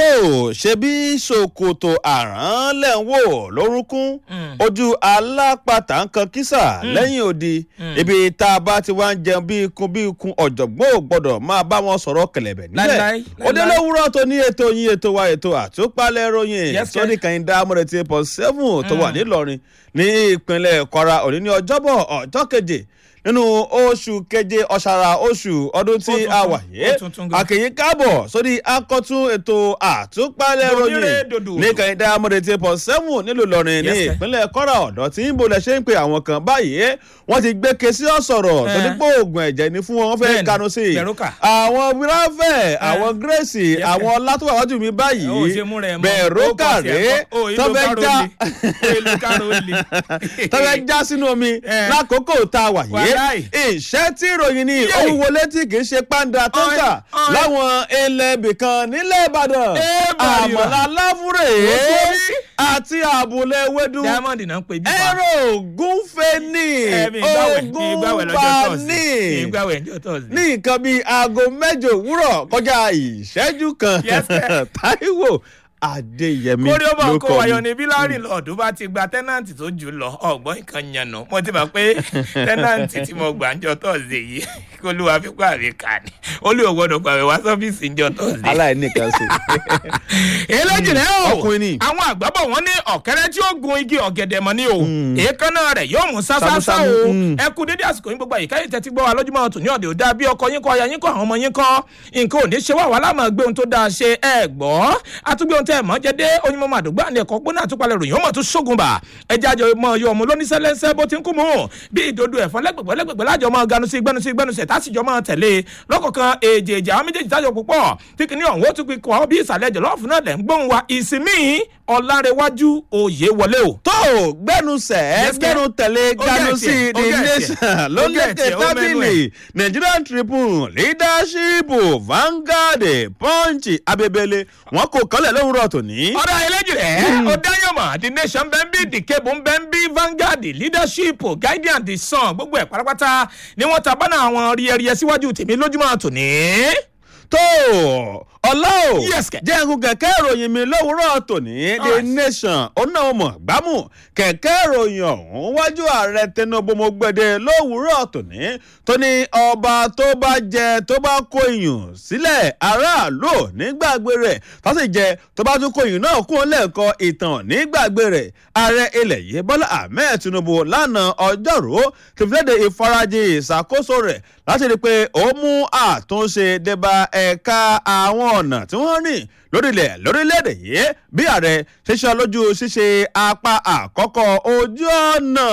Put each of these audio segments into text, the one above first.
tó ṣe bí ṣòkòtò àrán lẹ̀ ń wò lórúnkún ojú alápatà ń kan kísà lẹ́yìn odi ibi tá a bá ti wá ń jẹun bí ikun bí ikun ọ̀jọ̀gbọ́n ò gbọ́dọ̀ máa bá wọn sọ̀rọ̀ kẹlẹ̀bẹ̀ níbẹ̀ Láíláí, òde láíláí. lówùúrọ̀ tó ní ètò yín ètò wa ètò àtúpalẹ̀ ròyìn Yes, sir. sọ́ni kàyíndá amúrètí pọ̀ seven tó wà nílọrin ní ìpínlẹ̀ kwara òní ní ọjọ́bọ̀ ọjọ́ keje nínú oṣù keje ọ̀sàrà oṣù ọdún tí tuntun, a wà ó yé tuntun gan. àkèyí káàbọ̀ sórí akọ́tún ètò àtúpalẹ̀ Dòmírè ròyìn dòdò. ní kàyíndá amúrètí pọ̀ seven nílùú ìlọrin ní Yes, sir. ìpínlẹ̀ kwara ọ̀dọ́ tí ń bolẹ̀ ṣe ń pe àwọn kan báyìí wọ́n ti gbé kesí ọ̀sọ̀rọ̀ tó ní Eh. pé oògùn ẹ̀jẹ̀ ni fún wọn wọ́n fẹ́ Bẹ́ẹ̀ni, kanu sí i Bẹ̀rùkà. àwọn wíráfẹ̀ àwọn gírèsì Yes, sir. àwọn ọlátúwàwájú mi báyìí ó ṣe múra ẹ̀ mọ́ bẹ̀rù ó kọ̀ sí kàré ẹ̀kọ́, ó ìlú tọ́fẹ́ káró já le, ó ìlú káró le. tọ́fẹ́ já sínú omi Eh. lákòókò tá a wà yé Wàláì. ìṣẹ́ tí ìròyìn ni Yé. òun wọlé tí kì í ṣe pàǹdà tó ń tà Ọ̀n, ọ̀n. láwọn ilẹ̀ ibìkan nílẹ̀ ìbàdàn Eh, bàrìbà. àmọ̀lá láfúrè Ó sórí. àti àbúlé ewédú diamond náà ń pè bí fa. ẹ̀rọ ògúnfẹ́ ní Ẹ̀mí ìgbàwẹ̀ ní ìgbàwẹ̀ lọ́jọ́ ògúnfà tọ́sí. ní ìgbàwẹ̀ lọ́jọ́ tọ́sí. ní nǹkan bíi aago mẹ́jọ òwúrọ̀ kọjá ìṣẹ́jú kan Yes, sir. Táíwò Adéyẹmí kórí ó bọ̀ ló kó kọ wáyọ mi. ní bíláàrì lọ́ọ̀dún bá ti gba tẹ́nàntì tó jù lọ ọ̀gbọ́n nǹkan yànnà mo ti mọ̀ pé tẹ́nàntì tí mo gbà ń jọ tọ́sídẹ̀ yìí kó ló wá fipá àmì kà ní ó lè ò gbọ́dọ̀ gbàwé wá sọ́fíìsì ń jọ tọ́sídẹ̀. aláìníkan sí. eléjì rẹ o Ọkùnrin ni. àwọn àgbàbọ̀ wọn ní ọ̀kẹ́rẹ́ tí ó gun igi ọ̀gẹ̀dẹ̀ mọ́ ni o èékánná rẹ̀ yóò mú sásásá Sámúsámú, o mm. ẹ kú dédé àsìkò yín gbogbo àyíká yìí tẹ́tí gbọ́ wa lójúmọ́ tòní ọ̀dẹ̀ ò dáa bí ọkọ yín kọ́ aya yín kọ́ àwọn ọmọ yín kọ́ nǹkan ò ní ṣe wá wà láàmú gbé ohun tó dáa ṣe ẹ gbọ́ àtúgbé ohun tẹ́ ẹ̀ mọ́ jẹ́dé onímọ̀ àdúgbò àni ẹ̀kọ́ gbóná àtúpalẹ̀ ròyìn ọmọ tó ṣógun bà ẹjẹ́ àjọ mọ ọyọ ọmọ lóníṣẹ́lẹ́sẹ́ bó ti ń kú mú bí ìdodo ẹ̀fọn lẹ́gbẹ̀gbẹ̀ lẹ́gbẹ̀gbẹ̀ lájọ mọ ganu sí gbẹnu sí gbẹnu sẹ̀ tásìjọ mọ tẹ̀lé lọ́kọ̀ọ̀kan èjèèjì àwọn méjèèjì tájọ púpọ̀ tí kìíní ọ̀hún ó tún fi kọ́ bí ìsàlẹ̀ jọ̀lọ́ọ̀fù náà lẹ̀ ń gbóhùn wa ìsinmi ọ̀làrẹ̀wájú òye wọlé o. tó gbẹnusẹ Yes, gbẹnu tẹ̀lé Ó ganu gẹ̀ sí tiẹ̀, ó the gẹ̀ nation tiẹ̀, ló ó gẹ̀ lékè tiẹ̀, ó mẹ́nu tábìlì Nigerian Tribune leadership Vanguard Punch abebele wọn kò kọ́lẹ̀ lówùrọ̀ tòní. ọ̀rọ̀ eléjì rẹ̀ ó dáyọ̀mọ̀ the nation bẹ́ẹ̀ bí the cable bẹ́ẹ̀ bí Vanguard leadership guardian the sun gbogbo ẹ̀ pátápátá ni wọ́n ta bánà àwọn rí ẹrí ẹ síwájú tèmi lójúmọ́ tòní. tó ọlá o Yes, kẹ̀. jẹ́nkun kẹ̀kẹ́ ìròyìn mi lówùúrọ̀ tòní the Alright. nation onáwọ̀mọ̀ gbámù kẹ̀kẹ́ ìròyìn ọ̀hún wájú ààrẹ Tinubu mo gbẹ̀dẹ̀ lówùúrọ̀ tòní tó ní ọba tó bá jẹ tó bá kó iyùn sílẹ̀ aráàlú ò nígbàgbé rẹ̀ tó sì jẹ tó bá tún kó iyùn náà kún lẹ́ẹ̀kọ́ ìtàn nígbàgbé rẹ̀ ààrẹ ilẹ̀ yìí Bọ́lá Ahmed Tinubu lánàá ọjọ́rú ti fi léde ìfarajì ìṣàkóso rẹ̀ láti rí i pé ó mú àtúnṣe débà ẹ̀ka àwọn ọ̀nà tí wọ́n rìn lórílẹ̀ lórílẹ̀‐èdè yìí bí ààrẹ ṣe ṣe lójú ṣíṣe apá àkọ́kọ́ ojú ọ̀nà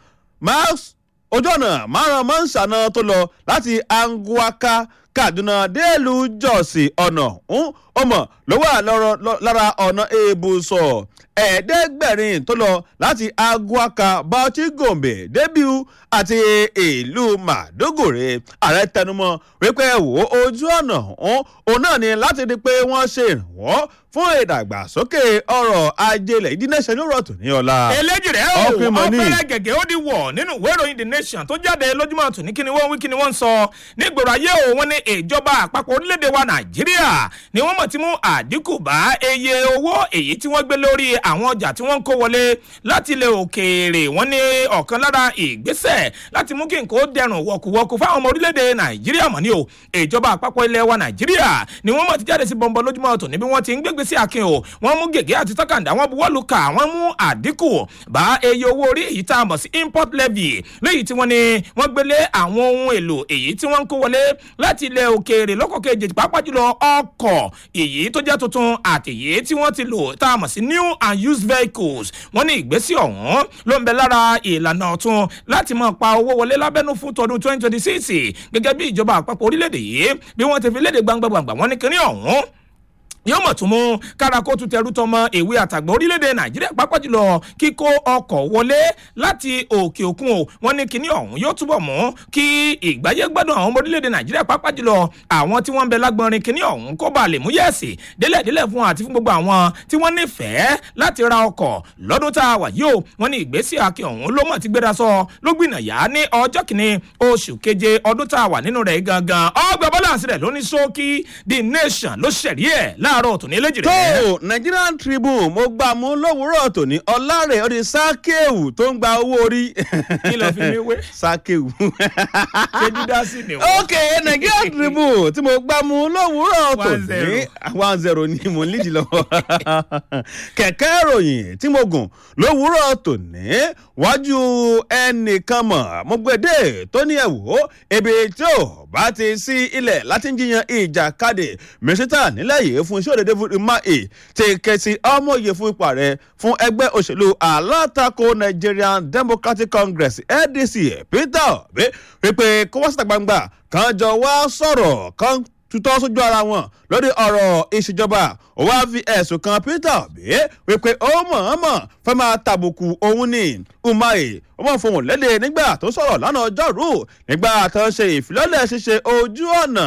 Max- ojú ọ̀nà márùn-ún máa ń ṣàna tó lọ láti Anguaka Kaduna délùú Jọ́ọ̀sì ọ̀nà ọ̀hún ọmọ ló wà lọ́rọ̀- lọ́- lára ọ̀nà èbùsọ̀ ẹ̀ẹ́dẹ́gbẹ̀rin tó lọ láti Aguaka Bauchi Gombe Debiu àti ìlú Maiduguri ààrẹ tẹnumọ́ wípé wò ó ojú ọ̀nà ọ̀hún òun náà ni láti di pé wọ́n ṣe ìrànwọ́ fún ìdàgbàsókè ọrọ̀ ajé ilẹ̀ ìdínẹ́sẹ̀ ní ọ̀rọ̀ tòní ọ̀la. eléjì rẹ̀ o Ọkùnrin mọ̀ ní. ọ̀pẹ̀rẹ̀ gẹ̀gẹ̀ ó di wọ̀ nínú ìwé ìròyìn the nation tó jáde lójúmọ́ tòní kí ni wọ́n wí kí ni wọ́n ń sọ nígboro ayé o wọ́n ní ìjọba àpapọ̀ orílẹ̀-èdè wa nàìjíríà ni wọ́n mọ̀ ti mú àdínkù bá iye owó èyí tí wọ́n gbé lórí àwọn ọjà tí wọ́n ń kó wọlé láti ilẹ̀ òkèèrè wọ́n ní ọ̀kan lára ìgbésẹ̀ láti mú kí nǹkan ó dẹrùn wọ̀kùwọ̀kù fáwọn ọmọ orílẹ̀-èdè nàìjíríà mọ̀ ní o ìjọba àpapọ̀ ilẹ̀ wa nàìjíríà ni wọ́n mọ̀ ti jáde sí bọ̀m̀bọ̀ lójúmọ́ tòní bí wọ́n ti ń gbégbé sí akin o wọ́n mú gègé àti tọ́kàndá wọ́n buwọ́lù kà wọ́n mú àdínkù bá iye owó orí èyí tá a mọ̀ sí import levy léyìí tí wọ́n ní wọ́n gbélé àwọn ohun èlò èyí tí wọ́n ń kó wọlé láti ilẹ̀ òkèèrè lọ́kọ̀ọ́kẹ́ èjì pàápàá jùlọ ọkọ̀ èyí tó jẹ́ tuntun àti èyí tí wọ́n ti lò tá a mọ̀ sí new and used vehicles wọ́n ní ìgbésí ọ̀hún ló ń bẹ lára ìlànà ọ̀tun láti máa pa owó wọlé lábẹ́nú fún tọdún 2026 gẹ́gẹ́ bí ìjọba àpapọ̀ orílẹ̀-èdè yìí bí wọ́n ti fi léde gbangba-gbangba wọ́n ní kinní ọ̀hún yóò mọ̀ tún mú kárakó tún tẹrú tọmọ ìwé àtàgbà orílẹ̀-èdè nàìjíríà pápá jùlọ kíkó ọkọ̀ wọlé láti òkè òkun o wọ́n ní kinní ọ̀hún yóò túbọ̀ mú kí ìgbáyé gbádùn àwọn ọmọ orílẹ̀-èdè nàìjíríà pápá jùlọ àwọn tí wọ́n ń bẹ lágbọ́nrin kinní ọ̀hún kó bá lè mú yẹ̀sì délẹ̀délẹ̀ fún àti fún gbogbo àwọn tí wọ́n nífẹ̀ẹ́ láti ra ọkọ̀ lọ́dún tá a wà yìí o wọ́n ní ìgbésí akin ọ̀hún ló mọ̀ ti gbéra sọ ló gbìnàyà ní ọjọ́ kìíní oṣù keje ọdún tá a wà nínú rẹ̀ gangan ọgbà bọ́lá àṣírẹ̀ ló ní ṣókí the nation ló ṣẹ̀rí ẹ̀ láàárọ̀ tòní eléjì tó rẹ̀. nigerian tribune mo gbà mú lówùúrọ̀ tòní ọ̀làrẹ̀ ọ̀dẹ sákéwù tó ń gba owó orí. kí ló fi mí wé sákéwù. ṣé dídásí ni wọ́n. ok nigerian tribune tí mo gbà mú lówùúrọ̀ One tòní zero. one zero ni mo ń lídìí lọ́wọ́ kẹ̀kẹ́ ìròyìn tí mo gùn lówùúrọ̀ tòní wájú ẹnìkan mọ̀ mo gbèdé tó ní ẹ̀wò ebi tí ò bá ti sí ilẹ̀ láti ń jiyàn ìjàkadì mínísítà nílẹ̀ yìí fún iṣẹ́ òde david umahi ti kẹsì ọmọye fún ipò ààrẹ fún ẹgbẹ́ òṣèlú alátakò nigerian democratic congress adc peter obi wípé kó wá síta gbangba kan jọ wá sọ̀rọ̀ kan tutọ́ sójú ara wọn lórí ọ̀rọ̀ ìṣèjọba ó wáá fi ẹ̀sùn kan peter obi wípé ó mọ̀ọ́mọ̀ fẹ́ máa tàbùkù òun ní umahi ó mọ̀ fohùn lédè nígbà tó sọ̀rọ̀ lánàá ọjọ́rú nígbà tó ń ṣe ìfilọ́lẹ̀ ṣíṣe ojú ọ̀nà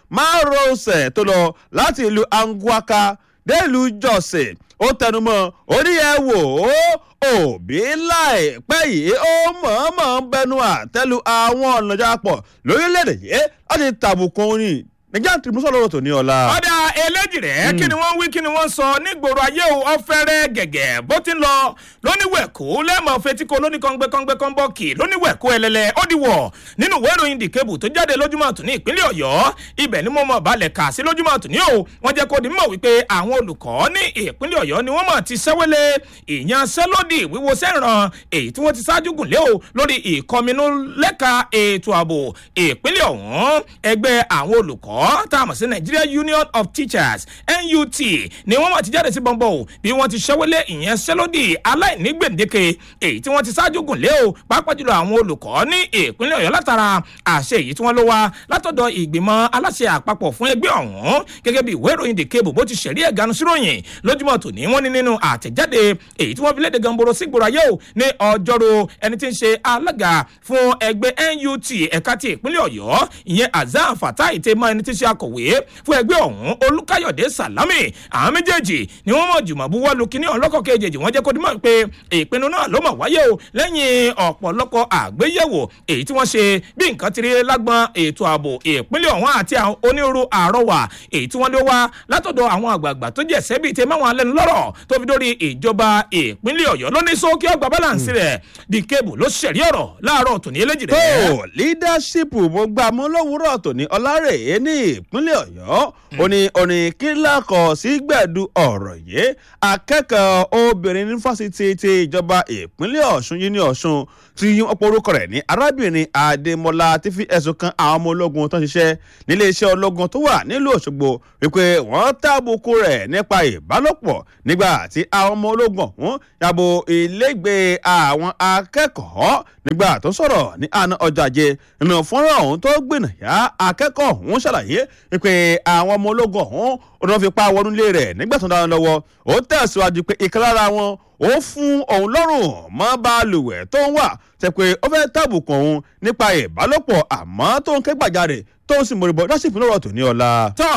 márosẹ̀ tó lọ láti ìlú anguaka dé ìlú jọ̀sẹ̀ ó tẹnumọ́ ó ní ẹ wò ó òbí láìpẹ́ yìí ó mọ̀ọ́mọ̀ ń bẹnu àtẹ́lu àwọn ọ̀nà jápọ̀ lórílẹ̀‐èdè yìí láti tàbùkù òun ní nàìjíríà tí mo sọ lọ́rọ̀ tó ní ọ̀la. ọ̀dà eléjì rẹ̀ kí ni wọ́n wí kí ni wọ́n sọ nígboro ayé o ọ̀fẹ́rẹ́ gẹ̀gẹ̀ bó ti ń lọ lóníwẹ̀kú lẹ́mọ̀ fetíko lóníkàngbẹ́kàngbẹ́ kọ́ńbọ́ọ̀kì lóníwẹ̀kú ẹlẹ́lẹ́ ó di wọ̀ nínú ìwé ìròyìn dìkebù tó jáde lójúmọ́ àtúní ìpínlẹ̀ ọ̀yọ́ ibẹ̀ ni mo mọ̀ balẹ̀ kà sí lójúmọ́ àtúní o wọ́n jẹ́ kó di mọ̀ wípé àwọn olùkọ́ ní ìpínlẹ̀ ọ̀yọ́ ni wọ́n mọ̀ ti sẹ́wélé ìyanṣẹ́lódì wíwo sẹ́ràn èyí tí wọ́n ti ṣáájú gùn lé o lórí ìkọminú lẹ́ka ètò ààbò ìpínlẹ̀ ọ̀hún ẹgbẹ́ àwọn olùkọ́ tá a mọ̀ sí nigeria union of teachers nut ni wọ́n mọ̀ ti jáde sí bọ́ńbọ́ o bí wọ́n ti ṣẹ́wélé ìyanṣẹ́lódì aláìní gbèǹdéke èyí tí wọ́n ti ṣáájú gùn lé o pàápàá jùlọ àwọn olùkọ́ ní ìpínlẹ̀ ọ̀yọ́ látara àṣẹ èyí tí wọ́n ló wá látọ̀dọ̀ ìgbìmọ̀ aláṣẹ àpapọ̀ fún ẹgbẹ́ ọ̀hún gẹ́gẹ́ bí ìwé ìròyìn the cable bó ti ṣẹ̀rí ẹ̀gánu síròyìn lójúmọ́ tòní wọ́n ní nínú àtẹ̀jáde èyí tí wọ́n fi léde gamboro sígboro ayé o ní ọjọ́rò ẹni tí ń ṣe alága fún ẹgbẹ́ nut ẹ̀ka ti ìpínlẹ̀ ọ̀yọ́ ìyẹn azan fatai tẹ́ mọ́ ẹni tí ń ṣe akọ̀wé fún ẹgbẹ́ ọ̀hún olùkáyọ̀dé salami àwọn méjèèjì ni wọ́n mọ̀ jùmọ̀ buwọ́ lu kíní ọlọ́kọ̀ kejì wọ́n jẹ́ kó dimọ̀ pé ìpinnu náà ló mọ̀ wáyé o lẹ́yìn ọ̀pọ̀lọpọ̀ àgbéyẹ̀wò èyí tí wọ́n ṣe bí nǹkan ti rí lágbọn ètò ààbò ìpínlẹ̀ ọ̀hún àti àwọn onírúurú àrọwà èyí tí wọ́n lé wá látọ̀dọ̀ àwọn àgbààgbà tó jẹ́ sẹ́bi tẹ máwọn alẹ́nu lọ́rọ̀ tó fi dórí ìjọba ìpínlẹ̀ ọ̀yọ́ ló ní sókè ọgbà báláǹsì rẹ̀ di kébù ló ṣẹ̀rí ọ̀rọ̀ láàárọ̀ tòní eléjì tó rẹ̀. leadership mo gbà mú lówùúrọ̀ tòní ọlárèé ní ìpínlẹ̀ ọ̀yọ́ ó ní orin kílákọ̀ sí gbẹ̀du ọ̀rọ̀ yìí akẹ́kọ̀ọ́ obìnrin ní fásitì ti ìjọba ìpínlẹ̀ ọ̀ṣun yìí ní ọ̀ṣun tí wọ́n porúkọ rẹ̀ ní arábìnrin adémọlá ti fi ẹ̀sùn kan àwọn ọmọ ológun tó ń ṣiṣẹ́ níléeṣẹ́ ológun tó wà nílùú òṣogbo wípé wọ́n tábùkù rẹ̀ nípa ìbálòpọ̀ nígbà tí àwọn ọmọ ológun ọ̀hún yàbò ilégbèé àwọn akẹ́kọ̀ọ́ nígbà tó sọ̀rọ̀ ní àná ọjọ́ ajé nínú fọ́nrán ọ̀hún tó gbìnàyà akẹ́kọ̀ọ́ ọ̀hún ṣàlàyé wípé àwọn ọmọ ológun ọ̀hún ọ̀nà fipá wọnú ilé rẹ̀ nígbà tó ń dáná lọ́wọ́ ó tẹ̀síwájú pé ìkan lára wọn ó fún òun lọ́rùn mọ́ balùwẹ̀ tó ń wà tẹ̀ pé ó fẹ́ tàbùkù òun nípa ìbálòpọ̀ àmọ́ tó ń ké gbàjarè tó ń sì mọ̀rìbọ̀ láti ìpínlẹ̀ ọ̀rọ̀ tó ní ọ̀la. tọ́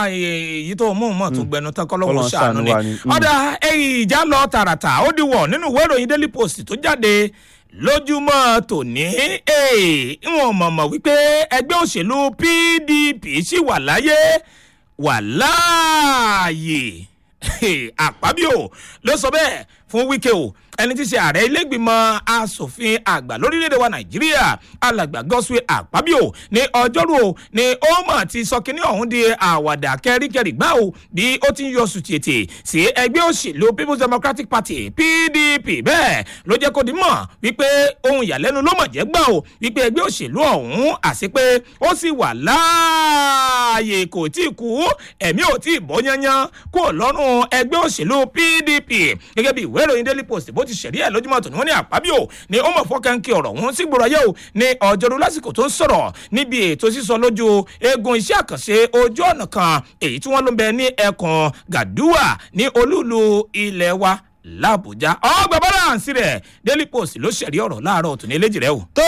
èyí tó mú mọ̀ tó gbẹnu tán kọ́lọ́wọ́ Kọ́lọ́run ṣàánú ṣàánú ni wa ni. Mm. ọ̀dà ẹ̀yìn ìjà lọ tààràtà ó di wọ̀ nínú ìwé ìròyìn daily post tó jáde lójúmọ́ tòní ìwọ̀n mọ̀mọ́ wípé ẹgbẹ́ òṣèlú pdp ṣì wà láyé wà láàyè àpábíò ló sọ bẹ́ẹ̀ fún wíkẹ́ o ẹni tí í ṣe ààrẹ ilégbìmọ̀ asòfin àgbà lórílẹ̀‐èdè wa nàìjíríà alàgbà gọ́sùwé àpábíò ní ọjọ́rú o ní ó mọ̀ ti sọ kínní ọ̀hún di àwàdà kẹríkẹrí gbá o bí ó ti ń yọ sùtìtì sí ẹgbẹ́ òṣèlú people's democratic party pdp bẹ́ẹ̀ ló jẹ́ kó di mọ̀ wípé ohun ìyàlẹ́nu ló mọ̀ jẹ́ gbà o wípé ẹgbẹ́ òṣèlú ọ̀hún àti pé ó sì wà láàyè kò tí ì kú ẹ̀mí ò tí ì bọ́ yányán kó lọ́rùn ẹgbẹ́ òṣèlú pdp gẹ́gẹ́ bí ìwé ìròyìn daily post bó ti ṣẹ̀rí ẹ̀ lójúmọ́ tòní wọ́n ní àpábíò ni ó mọ̀ fọ́kànkì ọ̀rọ̀ wọn sí gbòòrò ayé o ní ọjọ́rú lásìkò tó ń sọ̀rọ̀ níbi ètò sísọ lójú eegun iṣẹ́ àkànṣe ojú ọ̀nà kan èyí tí wọ́n ló ń bẹ ní ẹkùn gàdúwà ní olúùlú ilẹ̀ wa làbújá ọgbà balance rẹ̀ daily post ló ṣẹ̀rí ọ̀rọ̀ láàárọ̀ tòní eléjì rẹ̀ o. tó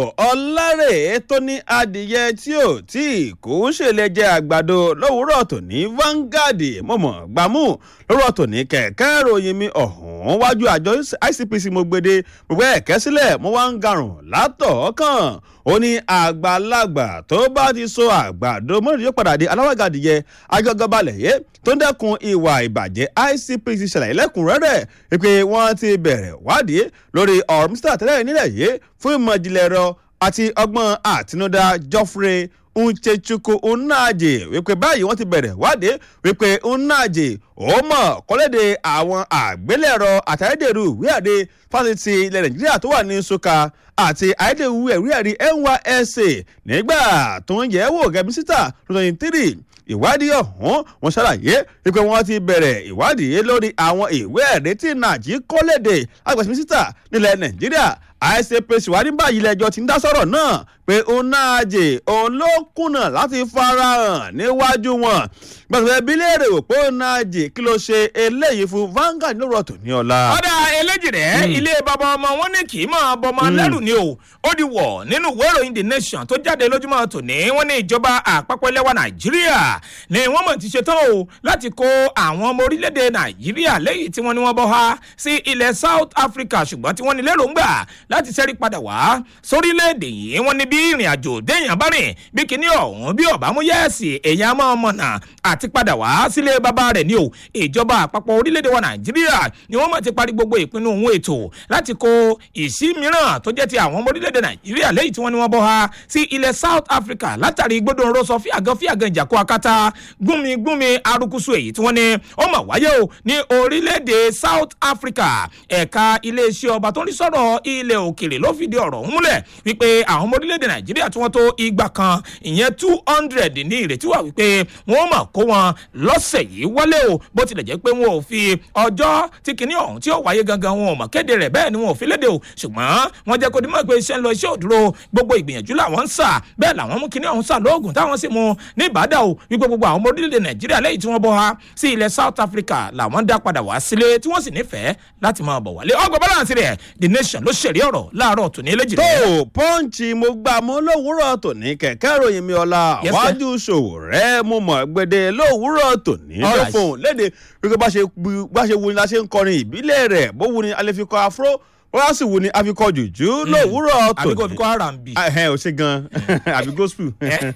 ọlárè tó ní adìyẹ tí ò tí kò ń ṣèlè jẹ àgbàdo lówùúrọ̀ tòní Vanguard mọ̀mọ́ gbàmú lówùúrọ̀ tòní kẹ̀kẹ́ ìròyìn mi ọ̀hún wájú àjọ ICPC mo gbede gbogbo ẹ̀kẹ́ sílẹ̀ mo wá ń garùn látọ̀ọ́kàn ó ní àgbàlagbà tó bá ti so àgbàdo mọ́rin yóò padà di aláwàgà adìyẹ agbègbèbalẹ̀ yé tó ń dẹ́kun ìwà ìbàjẹ́ ICPC ṣàlàyé lẹ́kùnrẹ́rẹ́ wípé wọ́n ti bẹ̀rẹ̀ wádìí lórí ọ̀rọ̀ mísítà tẹ́lẹ̀ nílẹ̀ yìí fún ìmọ̀ ìjìnlẹ̀ ẹ̀rọ àti ọgbọ́n àtinúdá Geoffrey Nchechukwu Nnaji wípé báyìí wọ́n ti bẹ̀rẹ̀ wádìí wípé Nnaji ó mọ̀ kọ́lédè àwọn àgbélẹ̀rọ àtàyédèrú ìwé àdé fásitì ilẹ̀ Nàìjíríà tó wà ní Nsukka àti àyédèrú ìwé àrí NYSC nígbà tó ń yẹ̀ wò gẹ́gẹ́ mísítà twenty three ìwádìí ọ̀hún wọn ṣàlàyé wípé wọ́n ti bẹ̀rẹ̀ ìwádìí lórí àwọn ìwé ẹ̀rí tí nàìjí kọ́lédè agbèsè mísítà nílẹ̀ Nàìjíríà ICPC wà ní báyìí lẹ́jọ́ tí ń dá sọ̀rọ̀ náà pé Nnaji òun ló kùnà láti farahàn níwájú wọn gbàgbé bí léèrè wò pé Nnaji kí ló ṣe eléyìí fún Vanguard lórọ̀ tó ní ọ̀la. ọ̀dà eléjì rẹ̀ ilé bàbá ọmọ wọn ní kì í máa bọmọ lẹ́rù ni o ó di wọ̀ nínú ìwé ìròyìn The Nation tó jáde lójúmọ́ tòní wọ́n ní ìjọba àpapọ̀ ilẹ̀ wa Nàìjíríà ni wọ́n mọ̀ ti ṣetán o láti kó àwọn ọmọ orílẹ̀-èdè Nàìjíríà lẹ́yìn tí wọ́n ní wọ́n bọ́ ha sí ilẹ̀ South Africa ṣùgbọ́n tí wọ́n ní lérògbà láti ṣẹ́rí padà wá sórílẹ̀-èdè yìí wọ́n ní bí ìrìn àjò déèyàn bá rìn bí kinní ọ̀hún bí ọ̀bá mú yẹ́ẹ̀sì èèyàn máa mọ̀nà àti padà wá sílé bàbá rẹ̀ ní o ìjọba àpapọ̀ orílẹ̀-èdè wa Nàìjíríà ni wọ́n mọ̀ ti parí gbogbo ìpinnu òun ètò láti kó ìsí mìíràn tó jẹ́ ti àwọn ọmọ orílẹ̀-èdè Nàìjíríà lẹ́yìn tí wọ́n ní wọ́n bọ́ ha sí ilẹ̀ South Africa látàrí gbódò ńrọ́sọ fíàgàn fíàgàn ìjàkó akátá gúnmi gúnmi arukusu èyí tí wọ́n ní ó mà wáyé o ní orílẹ̀-èdè South Africa ẹ̀ka iléeṣẹ́ ọba tó ń rí sọ̀rọ̀ ilẹ̀ òkèrè ló fìdí ọ̀rọ̀ ọ̀hún múlẹ̀ wípé àwọn ọmọ orílẹ̀-èdè Nàìjíríà tí wọ́n tó igba kan ìyẹn two hundred ní ìrètí wà wípé wọ́n mà kó wọn lọ́sẹ̀ yìí wọlé o bó tilẹ̀ jẹ́ pé wọn ò fi ọjọ́ tí kinní ọ̀hún tí ó wáyé gangan wọn ò mọ̀ kéde rẹ̀ bẹ́ẹ̀ ni wọn ò fi léde o ṣùgbọ́n wọ́n jẹ́ kó dimọ̀ pé iṣẹ́ ń lọ iṣẹ́ ò dúró gbogbo ìgbìyànjú làwọn ń sà bẹ́ẹ̀ làwọn mú kinní ọ̀hún sà lóògùn táwọn sì mú ní ìbàdàn o wípé gbogbo àwọn ọmọ orílẹ̀-èdè Nàìjíríà lẹ́yìn tí wọ́n bọ́ ha sí ilẹ̀ South Africa làwọn dá padà wá sílé tí wọ́n sì nífẹ̀ẹ́ láti máa bọ̀ wálé ọgbọ̀n balance rẹ̀ The Nation ló ṣèrí ọ̀rọ̀ láàárọ̀ tòní eléjì tó rẹ̀. pọ́ǹchì mo gbà mú lówùúrọ̀ tòní kẹ̀kẹ́ ìròyìn mi ọ̀la Yes, sir. wájú ṣòwò rẹ̀ mo mọ̀ gbèdé lówùúrọ̀ tòní All ló right. fòun léde wípé bá ṣe bu- bá ṣe wu ni la ṣe ń kọrin ìbílẹ̀ rẹ̀ bó wu ni a lè fi kọ afro bó wá sì wu ni a fi kọ jùjú lówùúrọ̀ àbí kò tòní fi kọ́ R&B. ẹ ò ṣe gan àbí gospel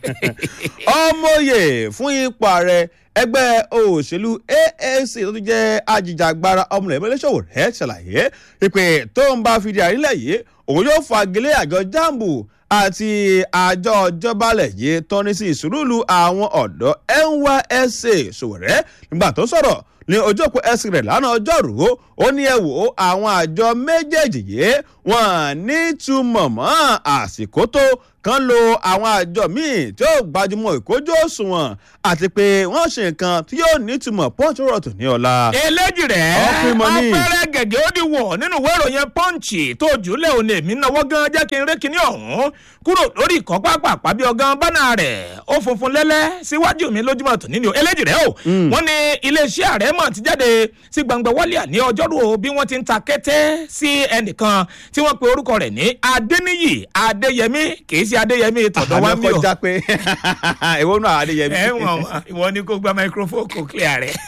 ọmọye fún ipò ààrẹ ẹgbẹ́ òṣèlú AAC tó ti jẹ́ ajìjàgbara ọmọ rẹ̀ mẹ́lẹ́sọ̀wò rẹ̀ ṣàlàyé ìpè tó ń bá fìdí àrílẹ̀ yìí òun yóò fagilé àjọ jambu àti àjọ ìjọbalẹ̀ yìí tọ́ni sí ìsúrúlù àwọn ọ̀dọ́ NYSC Sowore nígbà tó sọ̀rọ̀ ní ojú òpó ẹsìn rẹ̀ lánàá ọjọ́rú ó ní ẹ wò ó àwọn àjọ méjèèjì yìí wọ́n nítumọ̀ mọ́ àsìkò tó kan lo àwọn àjọ míì tí ó gbajúmọ̀ ìkójú òṣùwọ̀n àti pé wọ́n ṣe nǹkan tí yóò nítumọ̀ pọ́ńtò rọ̀tò ní ọ̀la. eléjì rẹ̀ Ọkùnrin mọ ní. afẹ́rẹ́ gẹ̀gẹ́ ó di wọ̀ nínú ìwé ìròyìn pọ́ǹchì tó jùlẹ̀ òní èmi náwó gan jẹ́ kí n rí kinní ọ̀hún kúrò lórí ìkọ́ pápá bí ọgán bánà rẹ̀ ó funfun lẹ́lẹ́ síwájú mi lójúmọ́ tòní ni o eléjì rẹ̀ o wọ́n ní iléeṣẹ́ ààrẹ mọ̀ ti jáde sí gbangba wálíà ní ọjọ́rú o bí wọ́n ti ń ta kẹ́tẹ́ sí ẹnìkan tí wọ́n pe orúkọ rẹ̀ ní adéníyì adéyẹmí kì í ṣe adéyẹmí tọ̀dọ̀ wá mi o kọjá pé ìwọ náà adéyẹmí. ẹ wọn ìwọ ni kó gba microphone kó clear rẹ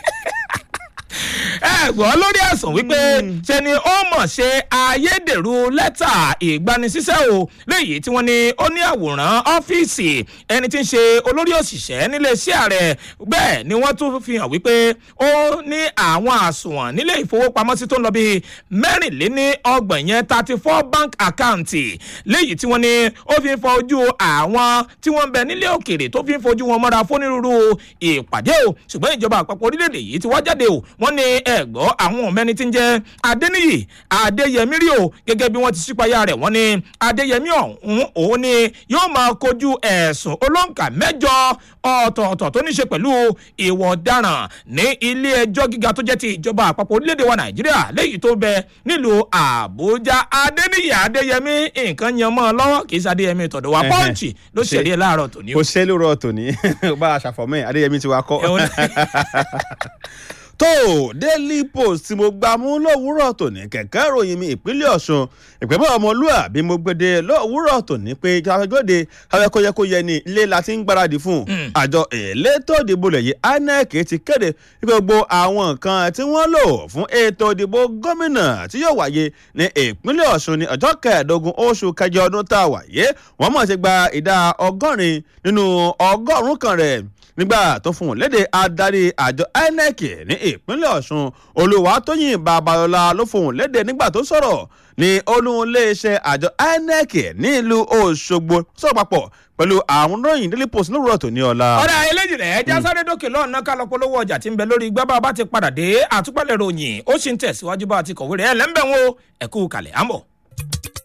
ẹ gbọ́ lórí ẹ̀sùn wípé ṣe ni ó mọ̀ ṣe ayédèrú lẹ́tà ìgbanisíṣẹ́ o léyìí tí wọ́n ní ó ní àwòrán ọ́fíìsì ẹni tí ń ṣe olórí òṣìṣẹ́ nílé iṣẹ́ ààrẹ bẹ́ẹ̀ ni wọ́n tún fi hàn wípé ó ní àwọn àsùnwọ̀n nílé ìfowópamọ́sí tó ń lọ bíi mẹ́rìnléní ọgbọ̀n yẹn thirty four bank account léyìí tí wọ́n ní ó fi ń fọ ojú àwọn tí wọ́n ń bẹ nílé òkèèrè tó fi ń fojú wọn mọ́ra fónírúurú ìpàdé o ṣùgbọ́n ìjọba àpapọ̀ orílẹ̀-èdè yìí ti wá jáde o wọ́n ní ẹ̀gbọ́ àwọn ọ̀mẹ́ni tí ń jẹ́ adéníyì adéyẹmí rí o gẹ́gẹ́ bí wọ́n ti ṣípayá rẹ̀ wọ́n ní adéyẹmí ọ̀hún òun ni yóò máa kojú ẹ̀sùn olóǹkà mẹ́jọ ọ̀tọ̀ọ̀tọ̀ tó ní ṣe pẹ̀lú ìwà ọ̀daràn ní ilé ẹjọ́ gíga tó jẹ́ ti ìjọba àpapọ̀ orílẹ̀-èdè wa nàìjíríà léyìí tó bẹ nílùú àbújá adéníyì adéyẹmí nǹkan yan mọ́ ọ lọ́wọ́ kì í ṣe adéyẹmí tọ̀dọ̀ wa Ẹhẹ́. pọ́ǹchì ló ṣẹ̀rí ẹ̀ láàárọ̀ tòní o. kò ṣe lóru ọ̀tọ̀ ní bá a ṣàfọ̀mọ́ ẹ̀ adéyẹmí ti wá kọ́. Ẹ̀wọ̀n tó daily post tí mo gbà mú lówùúrọ̀ tòní kẹ̀kẹ́ ìròyìn mi ìpínlẹ̀ ọ̀ṣun ìpínlẹ̀ ọmọlúàbí mo gbede lówùúrọ̀ tòní pé káfíńgbòde káfíńkóyẹkóyẹ ní ilé la ti ń gbáradì fún àjọ elétò ìdìbò lẹ́yìn inec ti kéde gbogbo àwọn nǹkan tí wọ́n lò fún ètò ìdìbò gómìnà tí yóò wáyé ní ìpínlẹ̀ ọ̀ṣun ní ọjọ́ kẹẹ̀ẹ́dógún oṣù kẹjọ ọdún tá a wáyé wọ́n mọ̀ sí gba ìdá ọgọ́rin nínú ọgọ́rùn-ún kan rẹ̀ nígbà tó fún un léde adarí àjọ inec ní ìpínlẹ̀ ọ̀ṣun olùwàtòyìn babalọ́la ló fún un léde nígbà tó sọ̀rọ̀ ní olùléeṣẹ́ àjọ inec nílùú òṣogbo sọ̀rọ̀ papọ̀ pẹ̀lú àwọn ròyìn daily post lówùrọ̀ tó ní ọ̀la. ọ̀rẹ́ eléjì rẹ̀ ẹja sáré dókè lọ́ọ̀nà ká lọ polówó ọjà tí ń bẹ lórí gbábà bá ti padà dé àtúpalẹ̀ ròyìn ó sì ń tẹ̀síwájú bá a ti kọ̀wé rẹ̀ ẹ̀ lẹ́ńbẹ̀ wọn o ẹ̀kú kalẹ̀ àmọ́.